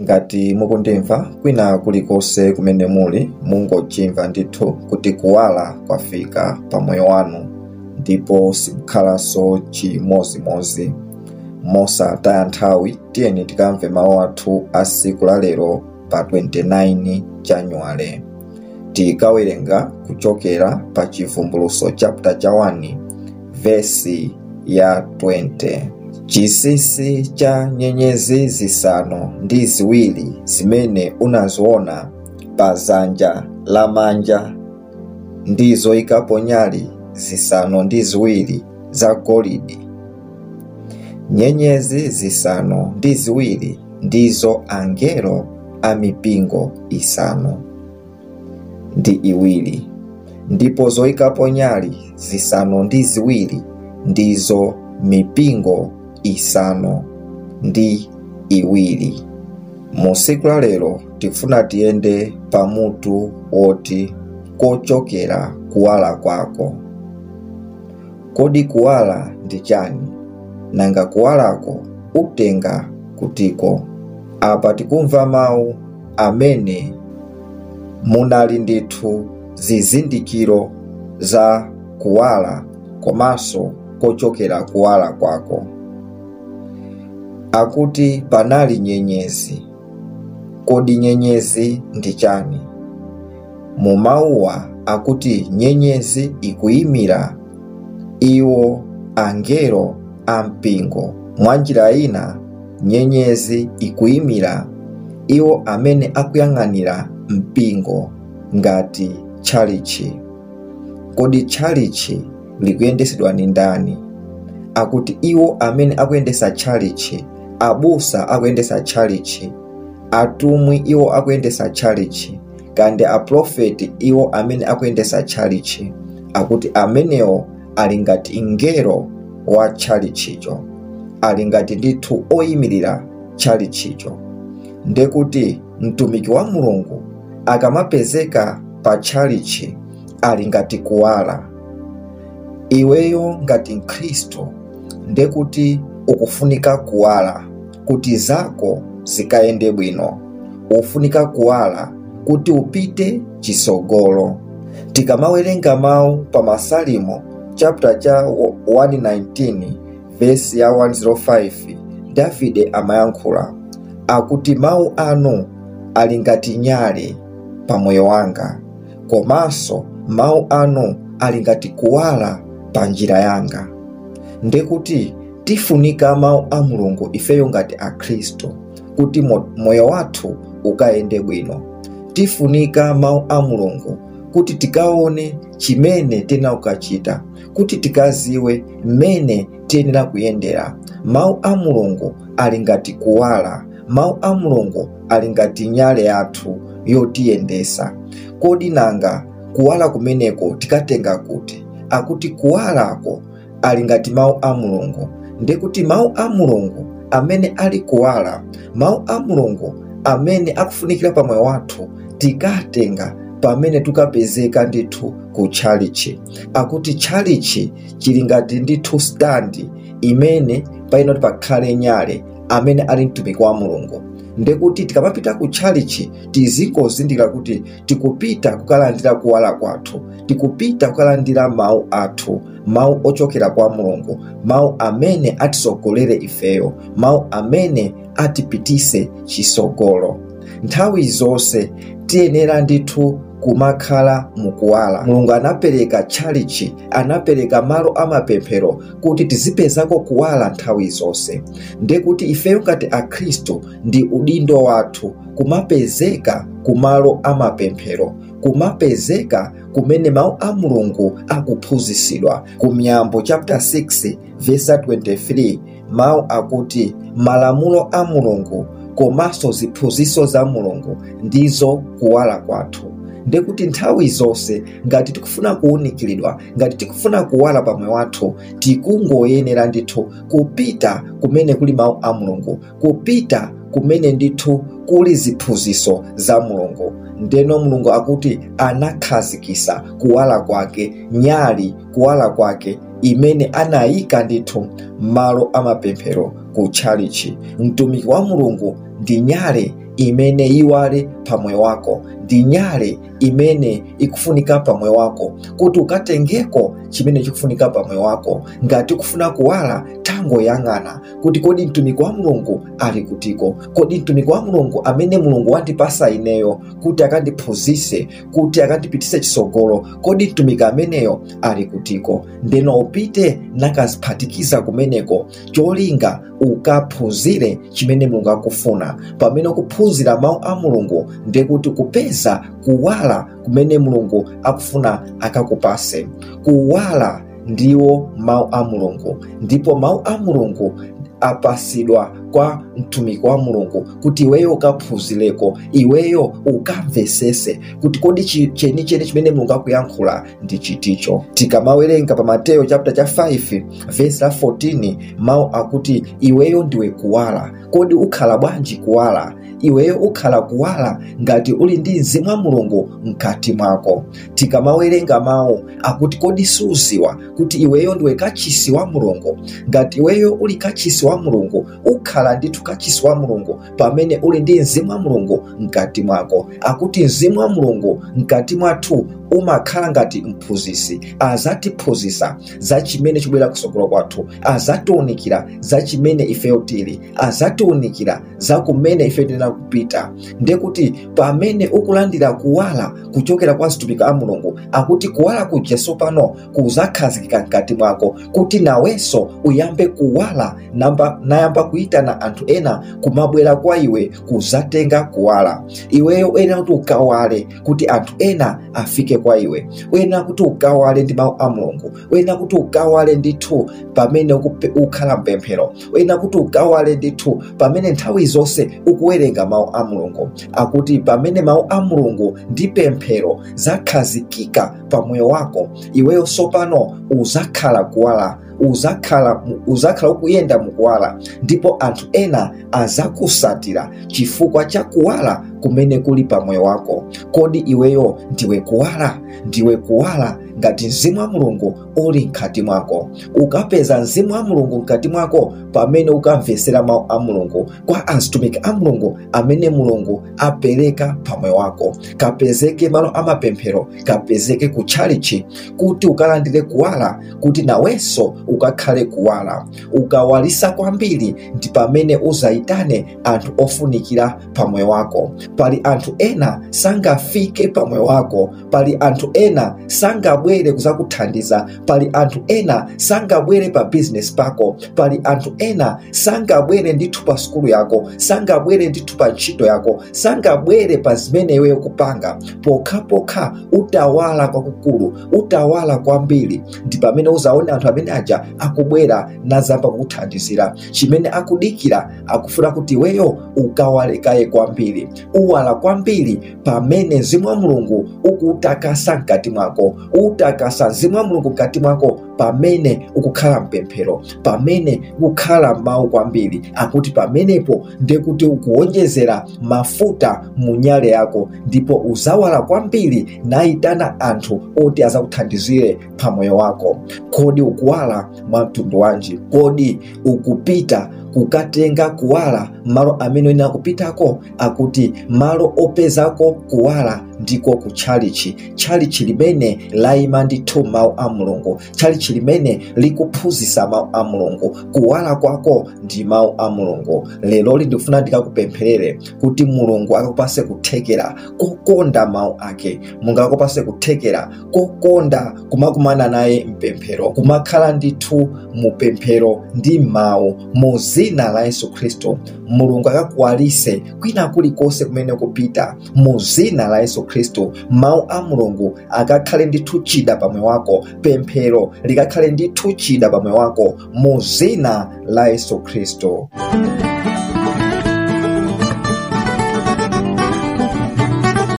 ngati mukundimva kwina kulikonse kumene muli mungochimva ndithu kuti kuwala kwafika pa moyo wanu ndipo sikukhalanso chimozimozi mosataya nthawi tiyeni tikamve mawu athu a siku la lero pa 29 januwale tikawerenga kuchokera pa chivumbuluso chapter cha 1 vesi ya 20 chisisi cha nyenyezi zisanu ndi ziwiri zimene unaziona pa dzanja lamanja ndi zoyikapo nyale zisanu ndi ziwiri za golide nyenyezi zisanu ndi ziwiri ndizo angelo a mipingo isanu ndi iwiri ndipo zoyikapo nyale zisanu ndi ziwiri ndizo mipingo isanu ndi iwiri mu siku la lero tifuna tiyende pamutu woti kochokera kuwala kwako kodi kuwala ndi chani nanga kuwalako utenga kutiko apa tikumva mawu amene munali ndithu zizindikiro za kuwala komanso kochokera kuwala kwako akuti panali nyenyezi kodi nyenyezi ndi chani mu mawuwa akuti nyenyezi ikuyimira iwo angelo a mpingo mwa njira ina nyenyezi ikuyimira iwo amene akuyang'anira mpingo ngati tchalichi kodi tchalichi likuyendesedwa ni ndani akuti iwo amene akuyendesa tchalichi abusa akuyendesa tchalichi atumwi iwo akuyendesa tchalichi kandi aprofeti iwo amene akuyendesa tchalichi akuti amenewo ali ngati ngelo wa tchalichicho ali ngati ndithu oyimirira tchalichicho ndekuti mtumiki wa mulungu akamapezeka pa tchalichi ali ngati kuwala iweyo ngati mkhristu ndekuti ukufunika kuwala kuti zako zikayende bwino ufunika kuwala kuti upite chisogolo tikamawerenga mawu pa masalimo chapter cha 119 vesi ya 105 davide amayankhula akuti mawu anu ali ngati nyale pa moyo wanga komanso mawu anu ali ngati kuwala pa njira yanga ndekuti tifunika mawu a mulungu ifeyo ngati akhristu kuti moyo wathu ukayende bwino tifunika mawu a mulungu kuti tikaone chimene tena ukachita kuti tikaziwe mmene tiyenera kuyendera mawu a mulungu ali ngati kuwala mawu a mulungu ali ngati nyale yathu yotiyendesa kodi nanga kuwala kumeneko tikatenga kuti akuti kuwalako ali ngati mawu a mulungu ndikuti mawu a mulungu amene ali kuwala mawu a mulungu amene akufunikira pa moyo wathu tikatenga pamene tukapezeka ndithu ku tchalichi akuti tchalichi chili ngati ndithu standi imene payenera kuti pakhale nyale amene ali mtumiki wa mulungu ndekuti tikamapita ku tchalichi tizingozindikira kuti tikupita kukalandira kuwala kwathu tikupita kukalandira mawu athu mawu ochokera kwa mulungu mawu amene atisogolere ifeyo mawu amene atipitise chisogolo nthawi zonse tiyenera ndithu kumakhala mukuwala mulungu anapereka tchalichi anapereka malo amapemphero kuti tizipezako kuwala nthawi zonse ndekuti ifeyo ngati akhristu ndi udindo wathu kumapezeka kumalo amapemphero kumapezeka kumene mawu a mulungu akuphunzitsidwa ku miyambo chapter 6 verse 23 mawu akuti malamulo a mulungu komanso ziphunzitso za mulungu ndizo kuwala kwathu ndekuti nthawi zonse ngati tikufuna kuwunikiridwa ngati tikufuna kuwala pamwe wathu tikungoyenera ndithu kupita kumene kuli mawu a mulungu kupita kumene ndithu kuli ziphunzitso za mulungu ndeno mulungu akuti anakhazikisa kuwala kwake nyali kuwala kwake imene anayika ndithu malo amapemphero ku tchalichi mtumiki wa mulungu ndi nyale imene iwale pamoyo wako ndi nyale imene ikufunika pamoyo wako kuti ukatengeko chimene chikufunika pamoyo wako ngati ukufuna kuwala tangoyang'ana kuti kodi mtumiki wa mulungu ali kutiko kodi mtumiki wa mulungu amene mulungu wandipasa ineyo kuti akandiphunzise kuti akandipitise chisogolo kodi mtumiki ameneyo ali kutiko ndeno upite nakaziphatikiza kumeneko cholinga ukaphunzire chimene mulungu akufuna pamene ukuphunzira mawu a mulungu ndekuti kupeza kuwala kumene mulungu akufuna akakupase kuwala ndiwo mawu a mulungu ndipo mawu a mulungu apasidwa kwa mtumiki wa mulungu kuti iweyo ukaphunzireko iweyo ukamvesese kuti kodi chenicheni chimene mulungu akuyankhula ndi chiticho tikamawerenga pa mateyo chapter cha 5 vesi la 14 mawu akuti iweyo ndiwe kuwala kodi ukhala bwanji kuwala iweyo ukhala kuwala ngati uli ndi mzimu wa mulungu mkati mwako tikamawerenga mawu akuti kodi suziwa kuti iweyo ndiwe kachisi wa mulungu ngati iweyo uli kachisi wa mulungu ukhala ndithu kachisi wa mulungu pamene uli ndi mzimu wa mulungu mkati mwako akuti mzimu wa mulungu mkati mwathu umakhala ngati mphunzisi azatiphunzisa za chimene chibwera kusogolo kwathu azatiunikira za chimene ifeyo tili azatiunikira za kumene ife tiyena kupita ndekuti pamene ukulandira kuwala kuchokera kwa mtumiki a mulungu akuti kuwala kuja sopano kuzakhazikika mkati mwako kuti nawenso uyambe kuwala namba nayamba kuyitana anthu ena kumabwera kwa iwe kuzatenga kuwala iweyo uyenera kuti ukawale kuti anthu ena afike kwa iwe uyenera kuti ukawale ndi mawu a mulungu uyenera kuti ukawale ndithu pamene ukhala mpemphero uyenera kuti ukawale ndithu pamene nthawi zonse ukuwerenga mawu a mulungu akuti pamene mawu a mulungu ndi pemphero zakhazikika pa moyo wako iweyo sopano uzakhala kuwala uzakhala uzakhala ukuyenda mukuwala ndipo anthu ena azakusatira chifukwa cha kuwala kumene kuli pa moyo wako kodi iweyo ndiwe kuwala ndiwe kuwala ngati mzimu wa mulungu uli mkati mwako ukapeza mzimu wa mulungu mkati mwako pamene ukamvesera mawu a mulungu kwa azitumiki a mulungu amene mulungu apereka pa moyo wako kapezeke malo amapemphero kapezeke ku tchalichi kuti ukalandire kuwala kuti nawenso ukakhale kuwala ukawalisa kwambiri ndi pamene uzayitane anthu ofunikira pa moyo wako pali anthu ena sangafike pa moyo wako pali anthu ena sangabwere kuzakuthandiza pali anthu ena sangabwere pa bizinesi pako pali anthu ena sangabwere ndithu pa sukulu yako sangabwere ndithu pa ntchito yako sangabwere pa zimene iweyo kupanga pokhapokha utawala kwakukulu utawala kwambiri ndi pamene uzaone anthu amene aja akubwera nazamba kukuthandizira chimene akudikira akufuna kuti iweyo ukawalekaye kwambiri uwala kwambiri pamene mzimu wa mulungu ukuutakasa mkati mwako utakasa mzimu wa mulungu mkati mwako pamene ukukhala mpemphero pamene ukukhala mawu kwambiri akuti pamenepo ndekuti ukuwonjezera mafuta mu nyale yako ndipo uzawala kwambiri nayitana anthu oti azakuthandizire pa moyo wako kodi ukuwala mwa mtundu wanji kodi ukupita kukatenga kuwala malo amene uyenera kupitako akuti malo opezako kuwala ndiko ku tchalichi tchalichi limene layima ndithu mawu a mulungu tchalichi limene likuphunzitsa mawu a mulungu kuwala kwako ndi mawu a mulungu leloli ndikufuna ndikakupempherere kuti mulungu akakupase kuthekera kokonda mawu ake mulungu akakupase kuthekera kokonda kumakumana naye mpemphero kumakhala ndithu mupemphero ndi mawu muzina la yesu khristu mulungu akakuwalise kwina kulikonse kumene kupita muzina la yesu khristu mawu a mulungu akakhale ndithu chida pamwe wako pemphero likakhale ndithu chida pamwe wako muzina la yesu khristu